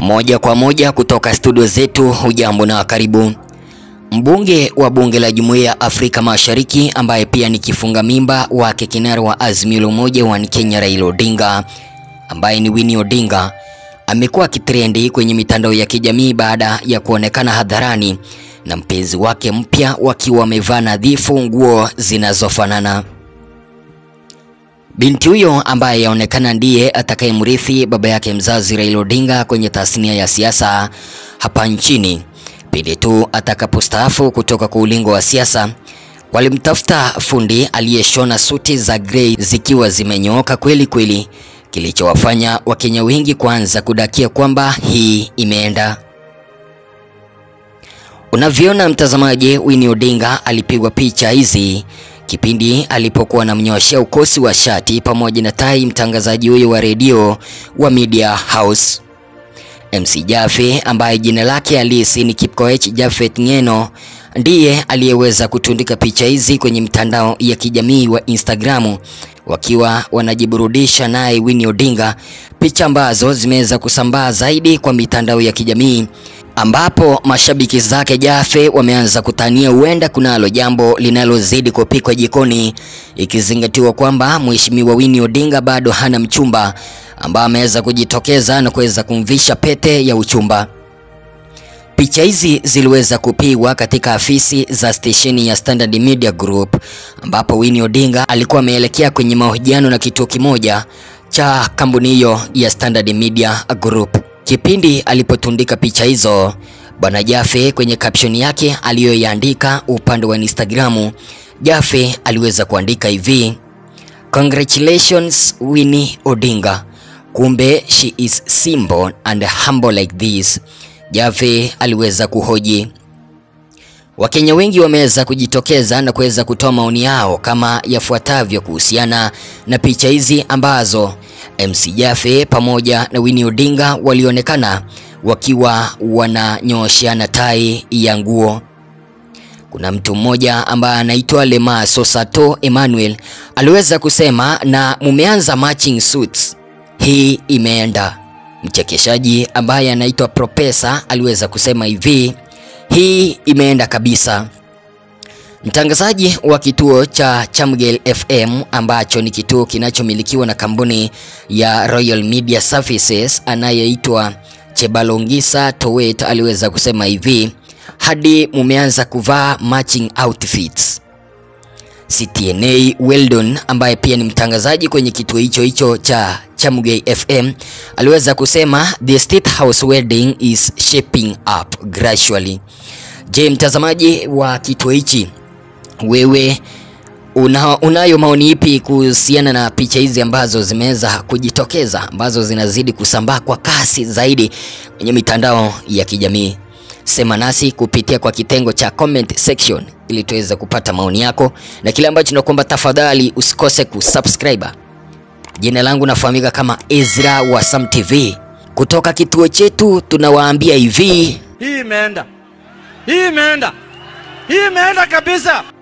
Moja kwa moja kutoka studio zetu, hujambo na karibu. Mbunge wa bunge la Jumuiya ya Afrika Mashariki ambaye pia ni kifunga mimba wake kinara wa Azimio la Umoja wa Kenya Raila Odinga ambaye ni Winnie Odinga amekuwa akitrendi kwenye mitandao ya kijamii baada ya kuonekana hadharani na mpenzi wake mpya wakiwa wamevaa nadhifu nguo zinazofanana. Binti huyo ambaye yaonekana ndiye atakayemrithi baba yake mzazi Raila Odinga kwenye tasnia ya siasa hapa nchini pindi tu atakapostaafu kutoka kwa ulingo wa siasa. Walimtafuta fundi aliyeshona suti za grey zikiwa zimenyooka kweli kweli, kilichowafanya Wakenya wengi kuanza kudakia kwamba hii imeenda. Unavyoona mtazamaji, Winnie Odinga alipigwa picha hizi kipindi alipokuwa anamnyoshea ukosi wa shati pamoja na tai mtangazaji huyo wa redio wa Media House MC Jaffe ambaye jina lake halisi ni Kipkoech Japhet Ng'eno ndiye aliyeweza kutundika picha hizi kwenye mitandao ya kijamii wa Instagramu wakiwa wanajiburudisha naye Winnie Odinga, picha ambazo zimeweza kusambaa zaidi kwa mitandao ya kijamii ambapo mashabiki zake Jaffe wameanza kutania huenda kunalo jambo linalozidi kupikwa jikoni, ikizingatiwa kwamba Mheshimiwa Winnie Odinga bado hana mchumba ambaye ameweza kujitokeza na kuweza kumvisha pete ya uchumba. Picha hizi ziliweza kupigwa katika afisi za stesheni ya Standard Media Group ambapo Winnie Odinga alikuwa ameelekea kwenye mahojiano na kituo kimoja cha kampuni hiyo ya Standard Media Group. Kipindi alipotundika picha hizo, Bwana Jaffe kwenye caption yake aliyoiandika upande wa Instagramu, Jaffe aliweza kuandika hivi: Congratulations Winnie Odinga. Kumbe she is simple and humble like this. Jaffe aliweza kuhoji. Wakenya wengi wameweza kujitokeza na kuweza kutoa maoni yao kama yafuatavyo kuhusiana na picha hizi ambazo MC Jaffe pamoja na Winnie Odinga walionekana wakiwa wananyosheana tai ya nguo. Kuna mtu mmoja ambaye anaitwa Lema Sosato Emmanuel aliweza kusema na mumeanza matching suits, hii imeenda. Mchekeshaji ambaye anaitwa Propesa aliweza kusema hivi, hii imeenda kabisa. Mtangazaji wa kituo cha Chamgel FM ambacho ni kituo kinachomilikiwa na kampuni ya Royal Media Services anayeitwa Chebalongisa Towet aliweza kusema hivi, hadi mumeanza kuvaa matching outfits. CTNA Weldon ambaye pia ni mtangazaji kwenye kituo hicho hicho cha Chamgel FM aliweza kusema the State House wedding is shaping up gradually. Je, mtazamaji wa kituo hichi wewe una, unayo maoni ipi kuhusiana na picha hizi ambazo zimeweza kujitokeza ambazo zinazidi kusambaa kwa kasi zaidi kwenye mitandao ya kijamii? Sema nasi kupitia kwa kitengo cha comment section ili tuweze kupata maoni yako, na kile ambacho tunakuomba, tafadhali usikose kusubscribe. Jina langu nafahamika kama Ezra wa Sam TV. Kutoka kituo chetu tunawaambia hivi, Hii imeenda, hii imeenda, hii imeenda kabisa.